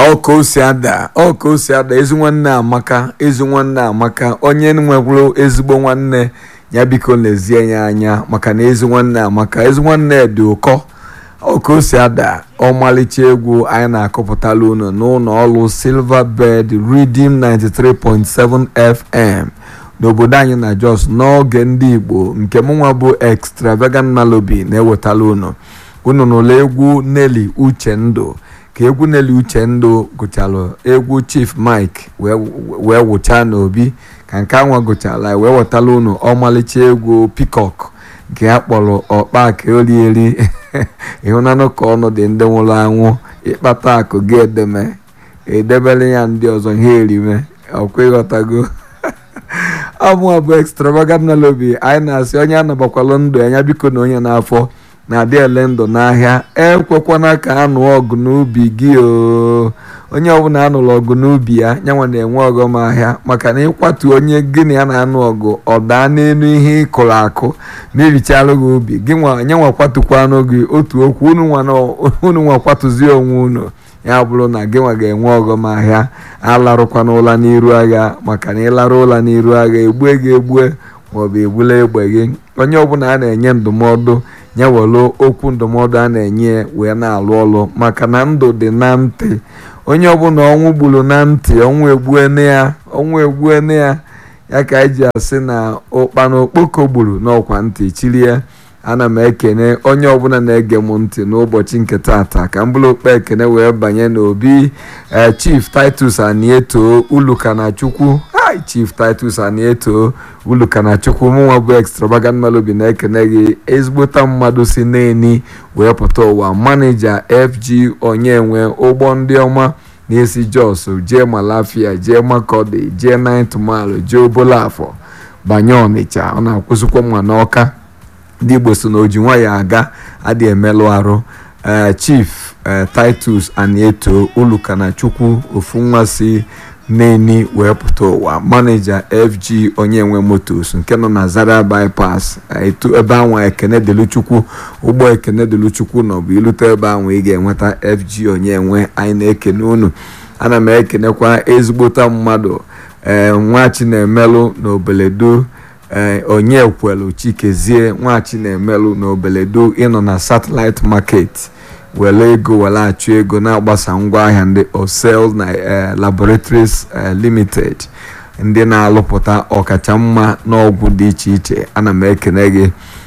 ọ ka o si ada ọ ka o si ada ezi nwanne amaka ezi nwanne amaka onye nwekwuru ezigbo nwanne ya biko lezie ya anya maka na ezi nwanne amaka ezi nwanne dị ụkọ ọ ka o si ada ọmalịcha egwu anyị na-akọpụtala unu n'ụlọ ọrụ silver bed redeem 93.7 fm n'obodo anyị na jos n'oge ndị igbo nke mụnwa bụ extravagant melody na-ewetala unu unu n'ụlọ egwu Nelly Uchendụ ka egwu Nelly Uchendụ gụchalụ egwu Chief Mike wee wụchaa n'obi ka nke anwa gụchala wee wetala unu ọmalịcha egwu Peacock nke a kpọrọ ọkpa ka olieri ịhụnanụ ka ọnụ dị ndị nwụrụ anwụ ịkpata akụ gị edeme edebere ya ndị ọzọ ha erime ọkwa ịghọtago ọmụa bụ extravagant melody anyị na-asị onye anabakwalụ ndụ anya biko na onye n'afọ na-adị ele ndụ n'ahịa ekwekwana ka anụ ọgụ n'ubi gị o onye ọbụla anụrụ ọgụ n'ubi ya nyanwa na-enwe ọghọm ahịa maka na ịkwatu onye gị na ya na-anụ ọgụ ọ daa n'elu ihe ị kụrụ akụ ma irichalụ gị ubi gị nyanwa kwatukwanụ gị otu okwu unu nwa kwatụzie onwe unu ya bụrụ na gị nwa ga-enwe ọghọm ahịa alarụkwana ụla n'iru agha maka na ịlarụ ụla n'iru agha egbue gị egbue maọbụ egbula egbe gị onye ọbụla a na-enye ndụmọdụ ya were okwu ndụmọdụ a na-enye wee na-alụ ọlụ maka na ndụ dị na ntị onye ọbụla ọnwụ gburu na ntị ọnwụ egbuene ya ọnwụ egbuene ya ya ka anyị ji asị na ụkpana okpoko gburu n'ọkwa ntị chiri ya ana m ekene onye ọbụla na-ege m ntị n'ụbọchị nke taata ka m bụrụ okpe ekene wee banye n'obi chief titus anieto ulukanachukwu hi chief titus anieto ulukanachukwu mụnwa bụ extravagant melody na-ekene gị ezigbota mmadụ si n'eni wee pụta ụwa manija fg onyenwe ụgbọ ndị ọma na-esi jos jee malafia jee makọdi jee ninth mile jee obolafọ banye ọnịcha ọ na-akwụsịkwa mma n'ọka ndị igbo so na oji nwayọ aga adị emelụ arụ chief titus anieto ulukanachukwu ofu nwa si n'eni wee pụta ụwa manija fg onyenwe motos nke nọ na zara bypass etu ebe anwa ekene deluchukwu ụgbọ ekene deluchukwu nọ bụ ilute ebe anwa ị ga-enweta fg onyenwe anyị na-ekene unu ana m ekenekwa ezigbota mmadụ ee nwa chinemelụ na obeledo ee onye kwelu chikezie nwachi na-emelụ n'obeledo ịnọ na satellite market were ego were achụ ego na-agbasa ngwaahịa ndị osel na laboratories limited ndị na-alụpụta ọkacha mma n'ọgwụ dị iche iche ana m ekene gị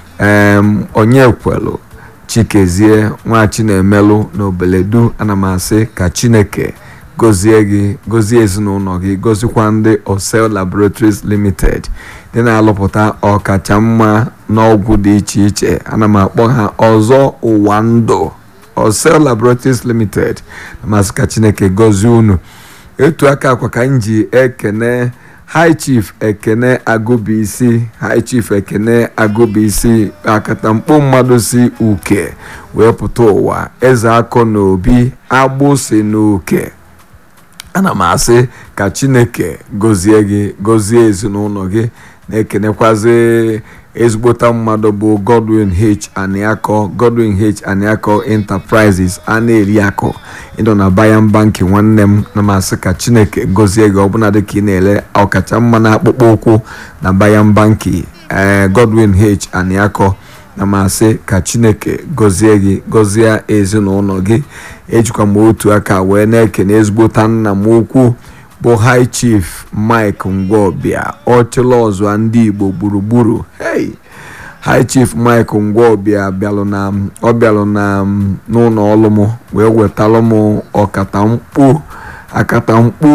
onye kwelu chikezie nwachi na-emelụ n'obeledo ana m asị ka chineke gọzie gị gọzie ezinụlọ gị gọzikwa ndị osel laboratories limited ndị na-alụpụta ọkacha mma n'ọgwụ dị iche iche ana m akpọ ha ọzọ ụwa ndụ osel laboratories limited masị ka chineke gọzie unu etu aka akwa ka m ji ekene high chief ekene agụbisi high chief ekene agụbisi akatamkpo mmadụ si uke wee pụta ụwa eze akọ na obi agbụsi na uke ana m asị ka chineke gọzie gị gọzie ezinụlọ gị na-ekenekwazi ezigbota mmadụ bụ godwin h aniakọ godwin h aniakọ enterprises a na-eri akụ ịnọ na bayan banki nwanne m na masị ka chineke gọzie gị ọbụla dị ka ị na-ele ọkacha mma na akpụkpọ ụkwụ na bayan banki ee godwin h aniakọ na masị ka chineke gọzie gị gọzie ezinụlọ gị ejikwa m otu aka wee na-ekene ezigbota nna m ukwu bụ high chief mike ngwọbịa ọchịla ọzọ ndị igbo gburugburu hey high chief mike ngwọbịa bịalụ na ọ bịalụ na n'ụlọ ọrụ m wee wetalụ m ọkatamkpu akatamkpu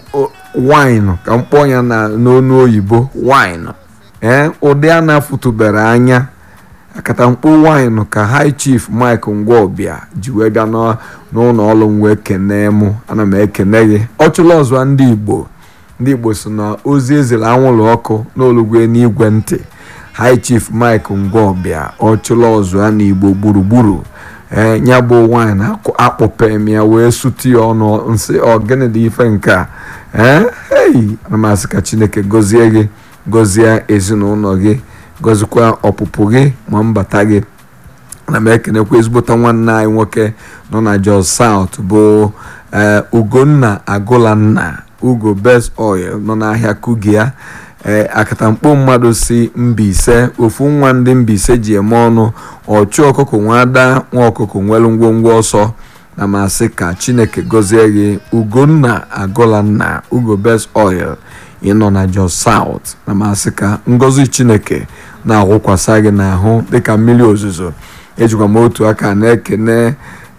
wine ka mkpọ ya na n'onu oyibo wine ee ụdị a na-afụtụbere anya akatamkpu wine ka high chief mike ngwọbịa ji wee bịa n'ụlọ ọrụ m wee kenee mụ ana m ekene gị ọchụla ọzọ ndị igbo ndị igbo so na ozi ezere anwụrụ ọkụ n'olugwe n'igwe ntị high chief mike ngwọbịa ọchụla ọzọ na igbo gburugburu ee ya bụ wine akpọpem ya wee sutu ya ọnụ nsị ọgịnị dị ife nke a ee hei ana m asị ka chineke gọzie gị gọzie ezinụlọ gị gọzikwa ọpụpụ gị ma mbata gị ana m ekenekwa ezigbota nwanne anyị nwoke nọ na jos south bụ ee ugonna agụlanna ugo best oil nọ n'ahịa kugia ee akatamkpo mmadụ si Mbaise ofu nwa ndị Mbaise ji eme ọnụ ọchụ ọkụkọ nwada nwa ọkụkọ nwere ngwongwo ọsọ na masị ka chineke gọzie gị ugonna agụlanna ugo best oil ịnọ na Jos South na masị ka ngọzi chineke na-agwụkwasa gị n'ahụ dịka mmiri ozuzo ejikwa m otu aka na-ekene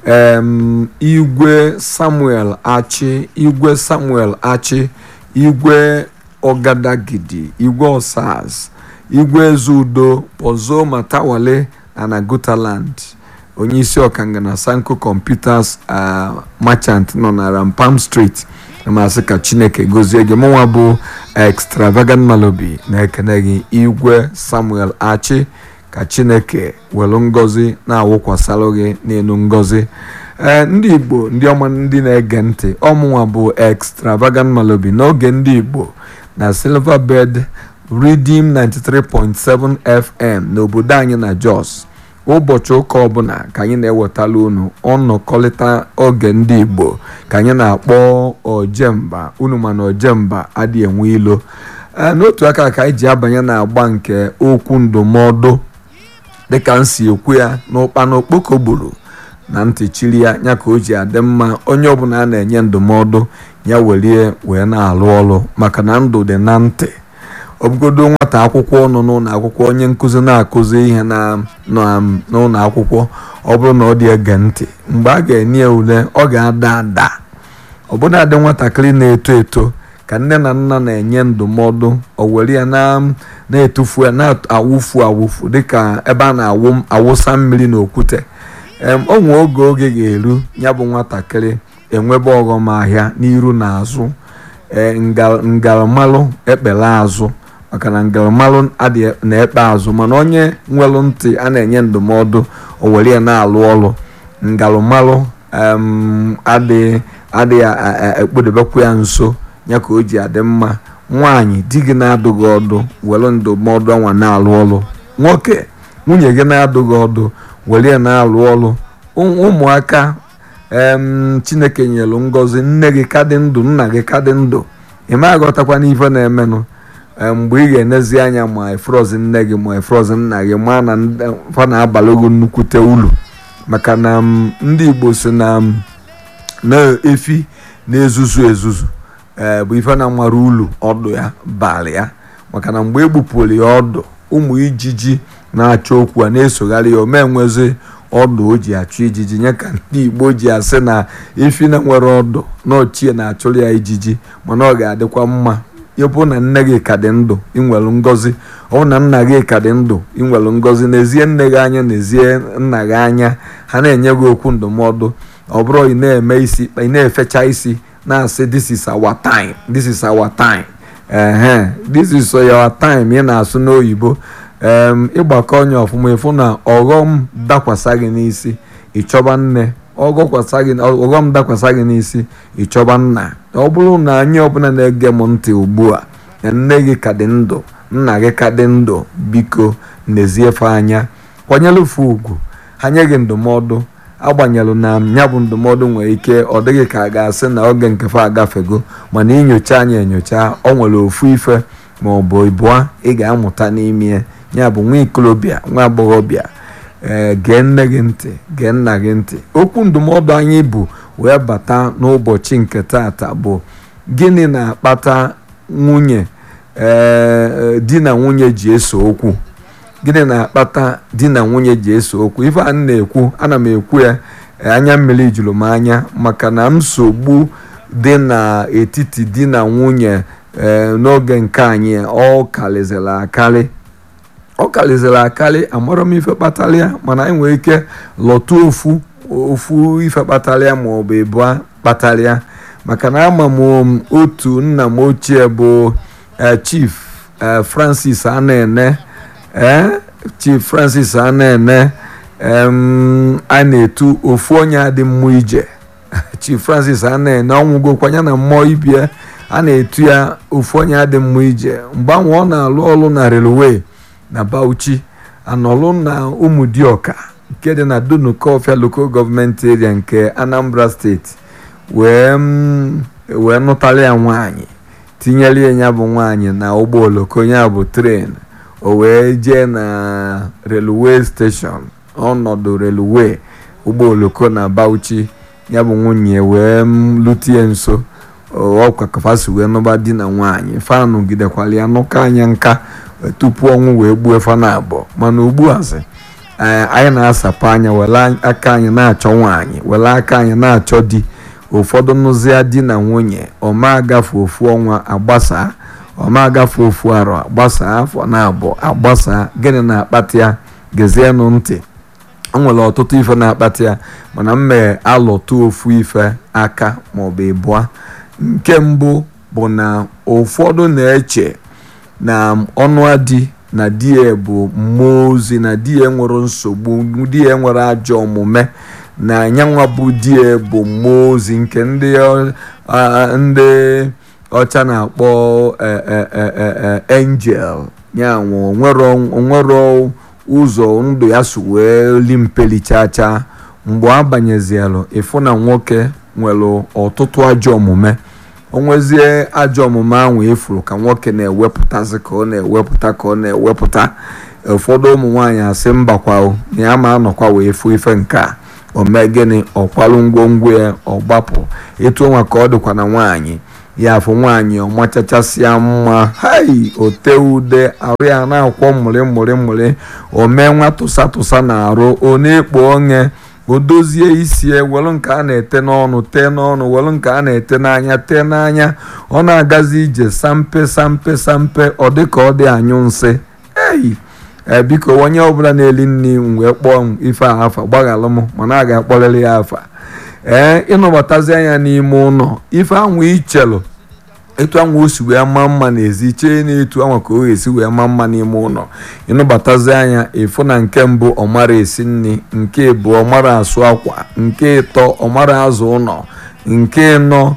em igwe samuel achi igwe samuel achi igwe ọgadagidi igwe osas igwe ezeudo pozo matawale na na gutaland onye isi ọkanga na sanko computers merchant nọ na rampam street na masị ka chineke gozie gị mụnwa bụ extravagant malobi na-ekene gị igwe samuel achi ka chineke welu ngọzi na-awụkwasara gị n'elu ngọzi ee ndị igbo ndị ọma ndị na-ege ntị ọmụnwa bụ extravagant malobi n'oge ndị igbo na silverbird redeem 93.7 fm n'obodo anyị na jos ụbọchị ụka ọbụla ka anyị na-ewetala unu ọnọkọlịta oge ndị igbo ka anyị na-akpọ ojemba unu mana ojemba adịghị enwe ilo n'otu aka ka anyị ji abanye na-agba nke okwu ndụmọdụ dịka m si ekwu ya n'ụkpana okpoko gburu na ntị chiri ya ya ka o ji adị mma onye ọbụla a na-enye ndụmọdụ ya welie wee na-alụ ọrụ maka na ndụ dị na ntị ọbụgodo nwata akwụkwọ nọ n'ụlọ akwụkwọ onye nkụzi na-akụzi ihe n'ụlọ akwụkwọ ọ bụrụ na ọ dị ege ntị mgbe a ga-enye ule ọ ga-ada ada ọbụna adị nwatakịrị na-eto eto ka nne na nna na-enye ndụmọdụ o were ya na-etufu ya na-awụfu awụfu dịka ebe a na-awụsa mmiri n'okwute o nwee oge oge ga-eru ya bụ nwatakịrị enwebe ọghọm ahịa n'iru na azụ ngalamalụ ekpere azụ maka na ngalamalụ na-ekpe azụ mana onye nwere ntị a na-enye ndụmọdụ o were ya na-alụ ọrụ ngalamalụ adịghị ekpodebekwa ya nso ya ka o ji adị mma nwaanyị di gị na-adụghị ọdụ were ndụmọdụ ọnwa na-alụ ọrụ nwoke nwunye gị na-adụghị ọdụ were ya na-alụ ọrụ ụmụaka em chineke nyelu ngọzi nne gị ka dị ndụ nna gị ka dị ndụ ị ma aghọtakwa n'ife na-emenụ mgbe ị ga-enezi anya ma efrozi nne gị ma efrozi nna gị ma na fa na-abalị gị nnukwute ulu maka na ndị igbo si na na-efi na-ezuzu ezuzu ee bụ ife na-amara ulu ọdụ ya balị ya maka na mgbe egbupụrụ ya ọdụ ụmụ ijiji na-achọ okwu a na-esogharị ya ome nwezi ọdụ o ji achụ ijiji nye ka ndị igbo ji asị na efi na nwere ọdụ na ochie na-achụrụ ya ijiji mana ọ ga-adịkwa mma ịbụ na nne gị ka dị ndụ inwelu ngọzi ọ na nna gị ka dị ndụ inwelu ngọzi n'ezie nne gị anya n'ezie nna gị anya ha na-enye gị okwu ndụmọdụ ọ bụrụ ị na-eme isi ị na-efecha isi na-asị this is our time this is our time ehe this is your time ị na-asụ n'oyibo ịgbakọ onye ọfụma ịfụ na ọghọm dakwasa gị n'isi ịchọba nne ọghọm dakwasa gị n'isi ịchọba nna ọ bụrụ na anyị ọbụla na-ege m ntị ugbu a na nne gị ka dị ndụ nna gị ka dị ndụ biko n'eziefe anya kwanyelụfe ugwu ha nye gị ndụmọdụ agbanyelụ na ya bụ ndụmọdụ nwere ike ọ dịghị ka a ga-asị na oge nkefe agafego mana inyocha anya enyocha ọ nwere ofu ife ma ọ bụ ịbụọ ị ga-amụta n'ime ya bụ nwa ikolobịa nwa agbọghọbịa ee gee nne gị ntị gee nna gị ntị okwu ndụmọdụ anyị bụ wee bata n'ụbọchị nke taata bụ gịnị na-akpata nwunye ee di na nwunye ji eso okwu gịnị na-akpata di na nwunye ji eso okwu ife a na-ekwu ana m ekwu ya anya mmiri juru m anya maka na nsogbu dị n'etiti di na nwunye n'oge nke anyị ọ karịzịrị akarị ọ karịzịrị akarị amarọ m ife kpatara ya mana anyị nwere ike lọtụ ofu ofu ife kpatara ya ma ọ bụ ịbụa kpatara ya maka na ama m otu nna m ochie bụ chief francis anene ee chief francis anene a na-etu ofu onye adị mmụọ ije chief francis anene ọnwụgokwa ya na mmụọ ibie a na-etu ya ofu onye adị mmụọ ije mgbe ahụ ọ na-alụ ọrụ na railway na bauchi anọlụ na ụmụdioka nke dị na dunukọfịa local gọọmenti area nke anambra steeti wee wee nụtara ya nwaanyị tinyere ya ya bụ nwaanyị na ụgbọ oloko ya bụ tren o wee jee na relue steshọn ọnọdụ relue ụgbọ oloko na Bauchi ya bụ nwunye wee lutie nso ọkwa kafasi wee nụba di na nwaanyị fanụ gidekwara ya nụka anya nka tupu ọnwụ wee gbuo fana abụọ mana ugbu a sị anyị na-asapụ anya were aka anyị na-achọ nwaanyị were aka anyị na-achọ di ụfọdụ nụzia di na nwunye ọma agafe ofu ọnwa agbasaa ọma agafe ofu arọ agbasaa afọ na abụọ agbasaa gịnị na-akpata ya gezienụ ntị o nwere ọtụtụ ife na-akpata ya mana m mee alụtụ ofu ife aka maọbụ ịbụa nke mbụ bụ na ụfọdụ na-eche na ọnụ di na di ya bụ mmụọ ozi na di ya nwere nsogbu di ya nwere ajọ omume na anyanwa bụ di ya bụ mmụọ ozi nke ndị ndị ọcha na-akpọ angel ya onwero ụzọ ndụ ya so wee li mpelichacha mgbe a banyezielụ ịfụ na nwoke nwere ọtụtụ ajọ omume onwezie ajọ omume ahụ efuru ka nwoke na-ewepụtazi ka ọ na-ewepụta ka ọ na-ewepụta ụfọdụ ụmụ nwaanyị asị mbakwa na ya ma anọkwa wee fụ ife nke a omee gịnị ọkwarụ ngwongwo ya ọgbapụ etu ọnwa ka ọ dịkwa na nwaanyị ya afụ nwaanyị ọmachachasịa mma hai ote ude arụ ya na-akwọ mmụrị mmụrị mmụrị omee nwa tụsa tụsa na arụ ọ na-ekpo onye o dozie isi welu nke a na-ete n'ọnụ tee n'ọnụ welu nke a na-ete n'anya tee n'anya ọ na-agazi ije sampe sampe sampe ọ dị ka ọ dị anyụ nsị eyi ee biko onye ọbụla na-eli nri wee kpọọ m ife a afa gbaghalụ m mana a ga-akpọrịrị ya afa ee ịnọbatazi anya n'ime ụlọ ife anwụ ichelụ etu anwụ o si wee maa mma n'ezi chee na etu anwa ka o ga-esi wee maa mma n'ime ụlọ ịnụbatazi anya ịfụ na nke mbụ ọmara esi nri nke ịbụọ ọmara asụ akwa nke ịtọ ọmara azụ ụlọ nke ịnọ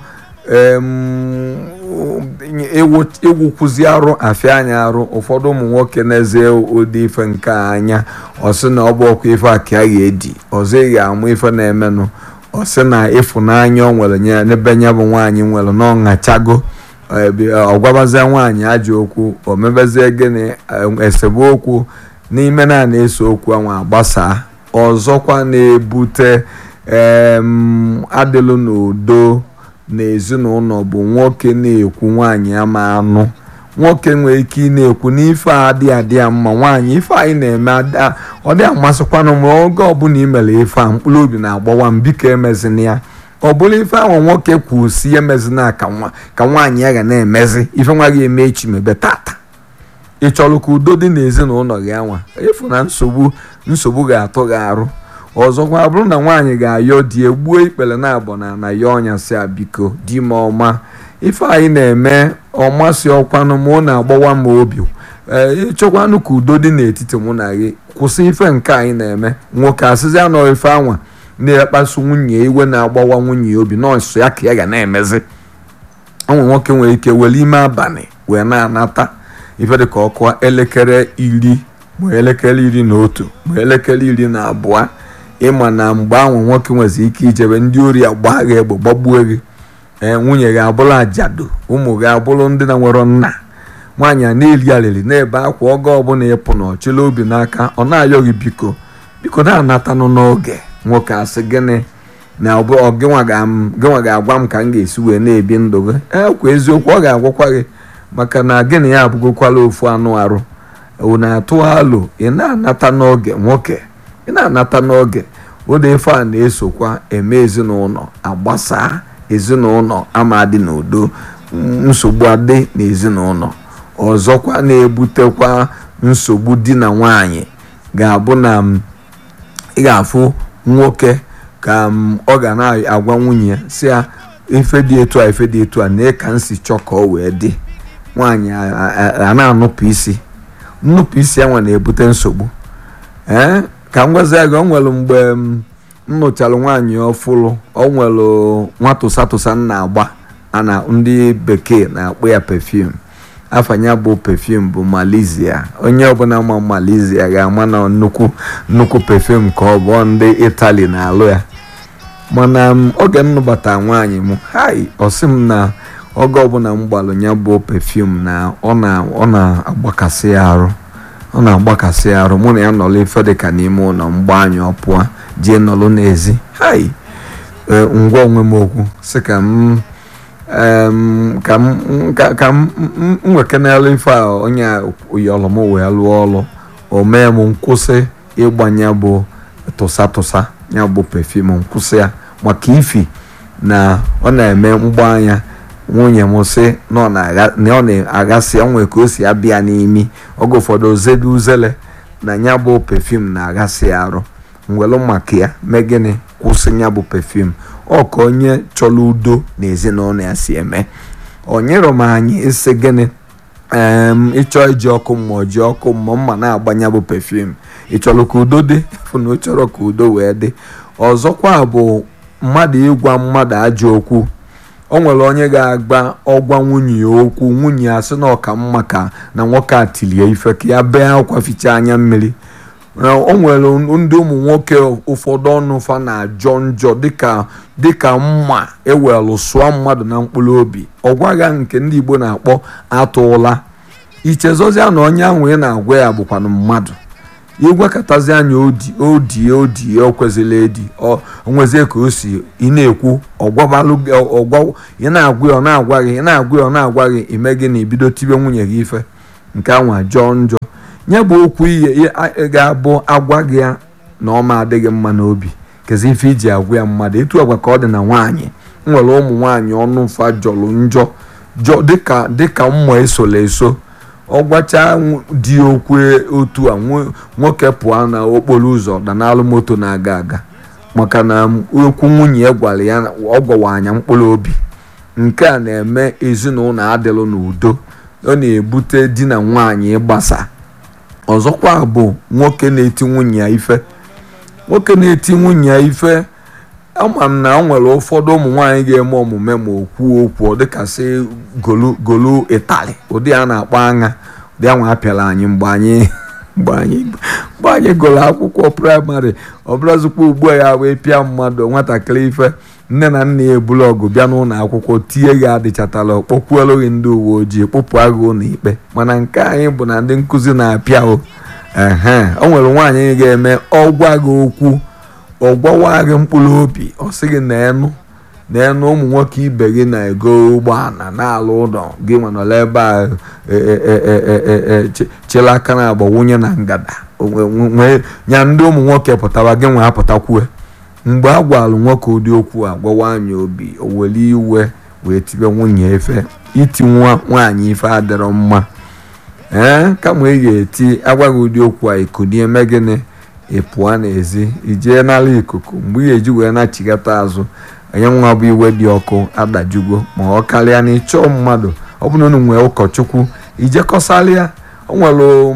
ịwụkwụzi arụ afịa anya arụ ụfọdụ ụmụ nwoke na-eze ụdị ife nke anya ọ sị na ọ bụ ọkwa ife a ka a ga-edi ọzọ ị ga-amụ ife na-emenụ ọ sị na ịfụnanya ọ nwere nye n'ebe nya bụ nwaanyị nwere na ọṅachago ọ gwabazie nwaanyị ajọ okwu o mebezie gịnị esemokwu n'ime na na-eso okwu anwa agbasaa ọzọkwa na-ebute adịlụ n'udo n'ezinụlọ bụ nwoke na-ekwu nwaanyị ama anụ nwoke nwere ike ị na-ekwu n'ife a adịghị adị ya mma nwaanyị ife anyị na-eme ọ dị amasịkwanụ m oge ọbụla ị mere ife a mkpụrụ obi na-agbawa m biko emezina ya ọ bụrụ ife ahụ nwoke kwuru si emezina ka nwaanyị ya ga na-emezi ife nwa gị eme echi mebe tata ị chọrọ ka udo dị n'ezinụlọ gị anwa efu na nsogbu nsogbu ga-atụ gị arụ ọzọkwa bụrụ na nwaanyị ga-ayọ di egbuo ikpere na abọ na na ya ọnya si a biko di m ọma ife anyị na-eme ọmasị ọkwanụ mụ na-agbawa m obi ee ịchọkwanụ ka udo dị n'etiti mụ na gị kwụsị ife nke anyị na-eme nwoke asịzi anọ ife anwa na-ekpasu nwunye iwe na-agbawa nwunye obi nọọsụ ya ka ya ga na-emezi ụmụ nwoke nwere ike were ime abalị wee na-anata ife dịka ọkụ elekere iri ma elekere iri na otu ma elekere iri na abụọ ịma na mgbe ahụ nwoke nwezi ike ijebe ndị ori agba gị egbe gbagbuo gị ee nwunye gị abụrụ ajadu ụmụ gị abụrụ ndị na nwere nna nwaanyị a na-eli alili na-ebe akwa oge ọbụla ịpụ na ọchịla obi n'aka ọ na-ayọ gị biko biko na-anatanụ n'oge nwoke asị gịnị na gịnwa ga-agwa m ka m ga-esi wee na-ebi ndụ gị ekwa eziokwu ọ ga-agwakwa gị maka na gịnị ya abụgokwala ofu anụ arụ ụ na-atụ alo ị na-anata n'oge nwoke ị na-anata n'oge ụda ife a na-esokwa eme ezinụlọ agbasaa ezinụlọ ama dị n'udo nsogbu adị n'ezinụlọ ọzọkwa na-ebutekwa nsogbu di na nwanyị ga-abụ na ị ga-afụ nwoke ka ọ ga na-agwa nwunye si ya ife dị etu a ife dị etu a na ka nsi chọọ ka ọ wee dị nwaanyị a na-anụpụ isi nnupụ isi enwe na-ebute nsogbu ee ka m gwazie gị o nwere mgbe m nụchara nwaanyị ọfụlụ o nwere nwa tụsa tụsa m na-agba ana ndị bekee na-akpọ ya perfume afanya bụ perfume bụ Malaysia onye ọbụla ma Malaysia ga-ama na nnukwu nnukwu perfume ka ọ bụ ndị Italy na-alụ ya mana m, oge m nụbata nwaanyị m hai ọsị m na oge ọbụla m gbalụ ya bụ pefum na ọ na ọ na-agbakasị ya arụ ọ na-agbakasị ya arụ mụ na ya nọrọ ife dịka n'ime ụlọ mgba anyị ọ pụọ jee nọrọ n'ezi hai ee, ngwa onwe m okwu sị ka m em, ka m ka ka m m- m nwekenala ife a onye yọrọ m wee lụọ ọrụ o mee m nkwụsị ịgbanye bụ tụsa tụsa ya bụ pefum nkwụsị ya maka ifi na ọ na-eme mgba anya nwunye m sị na ọ na-agha- na ọ na-aghasị onwe ka o si abịa n'imi oge ụfọdụ ozede uzele na ya bụ pefum na-aghasị arụ mwelu maka ya mee gịnị kwụsị ya bụ pefum ọ ka onye chọrọ udo na ezinụlọ ya si eme o nyere m anyị isi gịnị em ịchọ iji ọkụ mmụọ ji ọkụ mmụọ mma na-agbanye bụ pefum ị chọrọ ka udo dị fụ na ọ chọrọ ka udo wee dị ọzọkwa bụ mmadụ ịgwa mmadụ ajọ okwu o nwere onye ga-agba ọgwa nwunye ya okwu nwunye ya sị na ọka mma ka na nwoke a tilie ife ka ya bee akwa ficha anya mmiri na o nwere ndị ụmụ nwoke ụfọdụ ọnụ fa na-ajọ njọ dịka dịka mma ewelụ sụọ mmadụ na mkpụrụ obi ọgwagha nke ndị igbo na-akpọ atụla ichezozia na onye ahụ ị na-agwa ya bụkwanụ mmadụ ịgwakọtazi anya odi odi odi o kwezịrị edi ọ nwezie ka o si ị na-ekwu ọgwabalụ gị ọgwa ị na-agwa ya ọ na-agwa gị ị na-agwa ya ọ na-agwa gị ime gị na ibido tibe nwunye gị ife nke anwa jọọ njọ nye bụ okwu ihe ga-abụ agwa gị ya na ọ ma adịghị mma n'obi kezi ife iji agwa ya mmadụ etu agwa ka ọ dị na nwaanyị nwere ụmụ nwaanyị ọnụ mfa jọrọ njọ jọ dịka dịka mmụọ esola eso ọ gwacha di okwu otu a nwoke pụọ na okporo ụzọ danalụ moto na-aga aga maka na okwu nwunye ya gwara ya ọ gwawa anya mkpụrụ obi nke a na-eme ezinụlọ adịlụ n'udo ọ na-ebute di na nwaanyị ịgbasa ọzọkwa bụ nwoke na-eti nwunye ya ife nwoke na-eti nwunye ya ife ama m na o nwere ụfọdụ ụmụ nwaanyị ga-eme omume ma o kwuo okwu ọ dịkasị golu golu ịtali ụdị a na-akpọ aṅa ụdị anwa apịala anyị mgbe anyị mgbe anyị mgbe anyị gụrụ akwụkwọ praịmarị ọ bụrazikwa ugbu a ya wee pịa mmadụ nwatakịrị ife nne na nna ya ebulu ọgụ bịa n'ụlọ akwụkwọ tie gị adịchatala kpọkwuelu gị ndị uwe ojii kpụpụ agụ ụlọ ikpe mana nke anyị bụ na ndị nkụzi na-apịa o ehe o nwere nwaanyị ga-eme ọgwa gị okwu ọgwawa gị mkpụrụ obi ọ sị gị na-enụ na-enụ ụmụ nwoke ibe gị na-ego ụgbọala na-alụ ụlọ gị nwanọla ebe a chela aka na agba wunye na ngada nya ndị ụmụ nwoke pụtara gị nwe apụtakwue mgbe a gwalụ nwoke ụdị okwu a gwawa anyị obi o were iwe wee tibe nwunye efe iti nwa nwaanyị ife adịrọ mma ee kama ị ga-eti agwaghị ụdị okwu a ikunie eme gịnị ị pụọ n'ezi ijee n'ala ikuku mgbe ị ga-eji wee na-achịgata azụ onye nwa bụ iwe dị ọkụ adajugo ma ọ karịa na ịchọọ mmadụ ọ bụ na unu nwee ụkọchukwu ijekọsalịa o nwere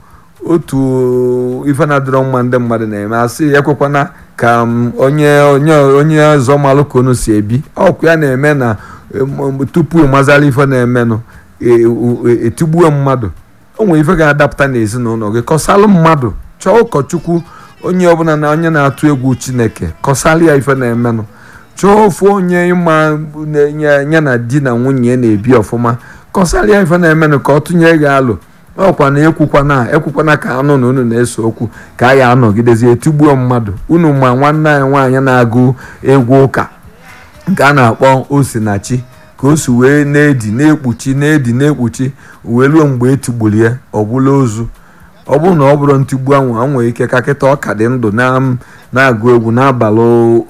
otu ife na-adịrọ mma ndị mmadụ na-eme asị ekwekwana ka onye onye onye ọzọ malụ ka unu si ebi ọkụ ya na-eme na tupu ịmazala ife na-emenụ etigbuo mmadụ o nwere ife ga-adapụta n'ezinụlọ gị kọsalụ mmadụ chọọ ụkọchukwu onye ọbụla na onye na-atụ egwu chineke kọsalụ ya ife na-emenụ chọọ ofu onye ịma nye na di na nwunye na-ebi ọfụma kọsalụ ya ife na-emenụ ka ọ tụnye gị alụ ọkwa na ekwukwana ekwukwana ka anụ na unu na-ese okwu ka a ya anọgidezi etigbuo mmadụ unu ma nwanne anyị nwaanyị na-agụ egwu ụka nke a na-akpọ osinachi ka o si wee na-edi na-ekpuchi na-edi na-ekpuchi wee ruo mgbe etigburu ya ọ bụla ozu ọ bụrụ na ọ bụrụ ntigbu anwụ a nwere ike ka kịta ọka dị ndụ na-agụ egwu n'abalị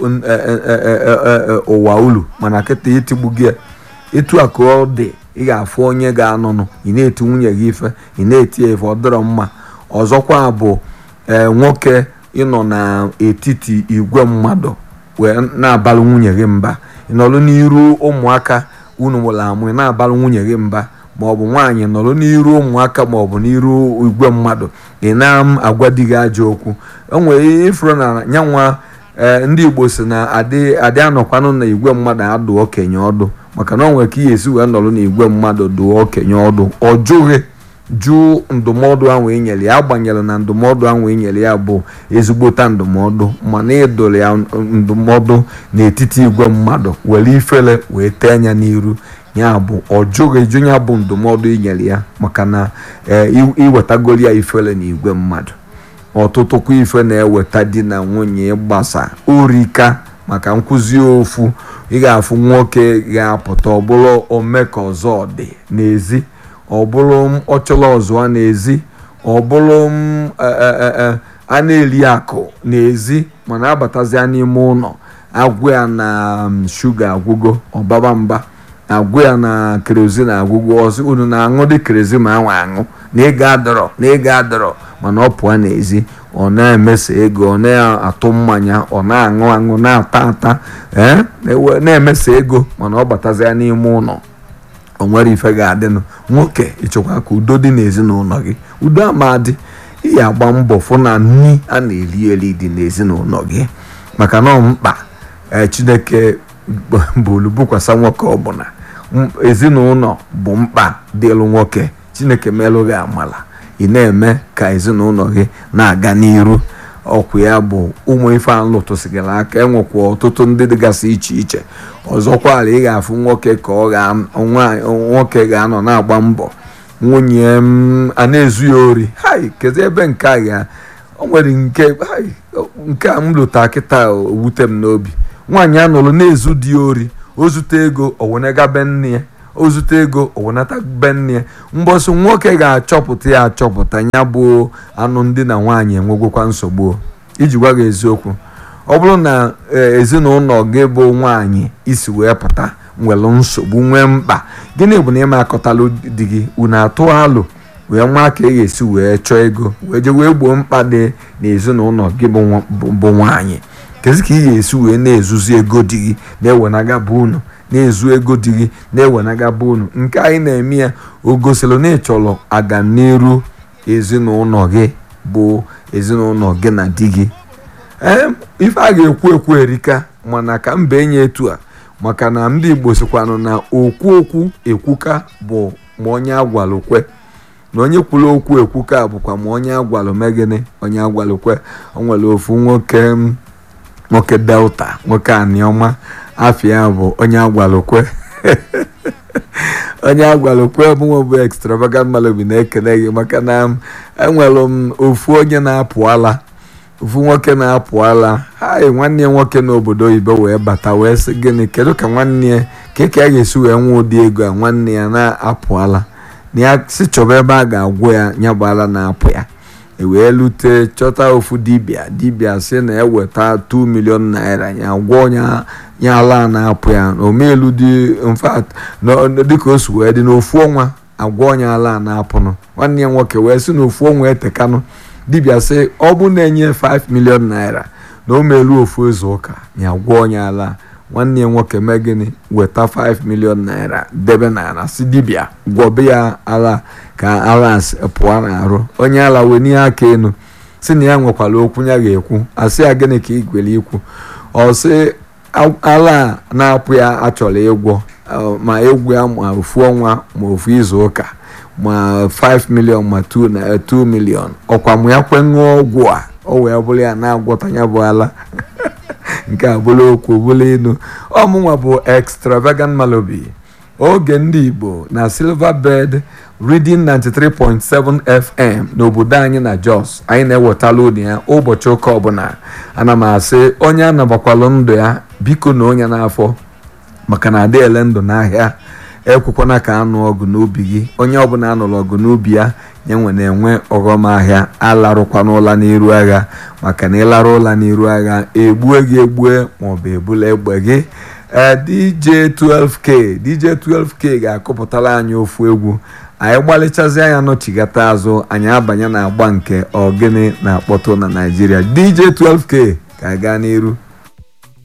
ụwa ulu mana kịta itigbu gị etu a ka ọ dị ị ga-afụ onye ga-anọnụ ị na-eti nwunye gị ife ị na-eti ya ife ọ dịrọ mma ọzọkwa bụ ee nwoke ịnọ n'etiti igwe mmadụ wee na-abalụ nwunye gị mba ị nọrọ n'iru ụmụaka unu mụrụ amụ ị na-abalụ nwunye gị mba maọbụ nwaanyị nọrọ n'iru ụmụaka maọbụ n'iru igwe mmadụ ị na-agwa di gị ajọ okwu o nwere ifuru na nyanwa ndị igbo si na adị anọkwanụ na igwe mmadụ adụ okenye ọdụ maka na ọ nwere ka ihe esi wee nọrọ n'igwe mmadụ dụọ okenye ọdụ ọ jụghị jụ ndụmọdụ ahụ enyere ya agbanyere na ndụmọdụ ahụ enyere ya bụ ezigbota ndụmọdụ mana ịdụrụ ya ndụmọdụ n'etiti igwe mmadụ were ifere wee tee anya n'iru ya bụ ọ jụghị eju ya bụ ndụmọdụ inyere ya maka na iwetagoro ya ifere na igwe mmadụ ọtụtụkwa ife na-eweta di na nwunye gbasa orika maka nkụzi ofu ị ga-afụ nwoke ga-apụta ọbụrụ ome ka ọzọ dị n'ezi ọbụrụ ọchọrọ ọzọ n'ezi ọbụrụ a na-eri akụ n'ezi mana abatazia n'ime ụlọ agwụ ya na shuga agwụgo ọbaba mba agwụ ya na kerozin agwụgo ọzọ unu na-aṅụ dị kerozin ma anwa aṅụ na ego adọrọ na ego adọrọ mana ọ pụọ n'ezi ọ na-emesa ego ọ na-atụ mmanya ọ na-aṅụ aṅụ na-ata ata ee na-emesa ego mana ọ batazia n'ime ụlọ o nwere ife ga-adịnụ nwoke ịchọkwa ka udo dị n'ezinụlọ gị udo amadị iyi agba mbọ fụ na nri a na-eri eri dị n'ezinụlọ gị maka na mkpa chineke bụ olubukwasa nwoke ọbụla ezinụlọ bụ mkpa dịlụ nwoke chineke melụ gị amala ị na-eme ka ezinụlọ gị na-aga n'iru ọkwụ ya bụ ụmụ ife a lụtụsịgara aka enwekwa ọtụtụ ndị dịgasị iche iche ọzọkwala ị ga-afụ nwoke ka ọ nwoke ga-anọ na-agba mbọ nwunye m a na-ezu ya ori hai kedu ebe nke a ga o nwere nke nke a m lụta kịta owute m n'obi nwaanyị anụrụ na-ezu di ya ori o zute ego owenega be nne ya o zute ego owenata be nne ya mbọsị nwoke ga-achọpụta ya achọpụta ya bụ anụ ndị na nwaanyị enwegwekwa nsogbu iji gwa gị eziokwu ọ bụrụ na ezinụlọ gị bụ nwaanyị isi wee pụta nwere nsogbu nwee mkpa gịnị bụ na ịma akọtalụ di gị unu atụ alụ wee nwa ka ị ga-esi wee chọọ ego wee jee wee gboo mkpa dị n'ezinụlọ gị bụ nwaanyị kezi ka ị ga-esi wee na-ezuzi ego di gị na-ewenaga bụ unu na-ezu ego di gị na-ewenaga bụ unu nke anyị na-eme ya o gosiri na ị chọrọ aganiru ezinụlọ gị bụ ezinụlọ gị na di gị ee ife a ga-ekwu ekwu erika mana ka mba enye etu a maka na ndị igbo sikwanụ na okwu okwu ekwuka bụ ma onye agwalụkwe na onye kwuru okwu ekwuka bụkwa ma onye agwalụ megịnị onye agwalụkwe o nwere ofu nwoke nwoke delta nwoke aniọma afia bụ onye agwalụkwe onye agwalụkwe mụnwe bụ extravagant malobi na-ekele gị maka na enwere m ofu onye na-apụ ala ofu nwoke na-apụ ala hai nwanne ya nwoke n'obodo oyibo wee bata wee sị gịnị kedu ka nwanne ya ka ka a ga-esi wee nwee ụdị ego a nwanne ya na-apụ ala na ya si chọba ebe a ga-agwọ ya ya bụ ala na-apụ ya ewee lute chọta ofu dibịa dibịa si na eweta 2 milion naira ya gwọọ ya ala na-apụ ya omelu dị mfat dịka o si wee dị n'ofu ọnwa agwọ ya ala na-apụnụ nwanne ya nwoke wee si n'ofu ọnwa etekanụ dibịa sị ọ bụ na-enye 5 milion naira na o melu ofu izu ụka ya gwọọ onye ala nwanne ya nwoke mee gịnị weta 5 milion naira debe n'ala si dibịa gwọbe ya ala ka ala pụọ n'arụ onye ala wee n'ihe aka enu si na ya nwekwara okwu ya ga-ekwu asị ya gịnị ka ị gwere ikwu ọ sị ala na-apụ ya achọrọ ịgwọ ma egwu ya ma ofu ọnwa ma ofu izu ụka ma 5 million ma 2 na 2 million ọkwa mụ ya kwe ṅụọ ọgwụ a o wee bụrụ ya na-agwọta ya bụ ala nke a bụrụ okwu bụrụ inu ọmụnwa bụ extravagant malobi oge ndị igbo na silverbird reading 93.7 fm n'obodo anyị na jos anyị na-ewetala unu ya ụbọchị ụka ọbụla ana m asị onye anabakwalụ ndụ ya biko na onye n'afọ maka na adị ele ndụ n'ahịa ekwekwana ka anụ ọgụ n'ubi gị onye ọbụla anụrụ ọgụ n'ubi ya nye nwe na-enwe ọghọm ahịa alarụkwana ụla n'iru agha maka na ịlarụ ụla n'iru agha egbue gị egbue maọbụ ebula egbe gị ee dj 12k dj 12k ga-akụpụtara anyị ofu egwu anyị gbalịchazi anya nọchigata azụ anyị abanye na agba nke ogene na-akpọtụ na naijiria dj 12k ka gaa n'iru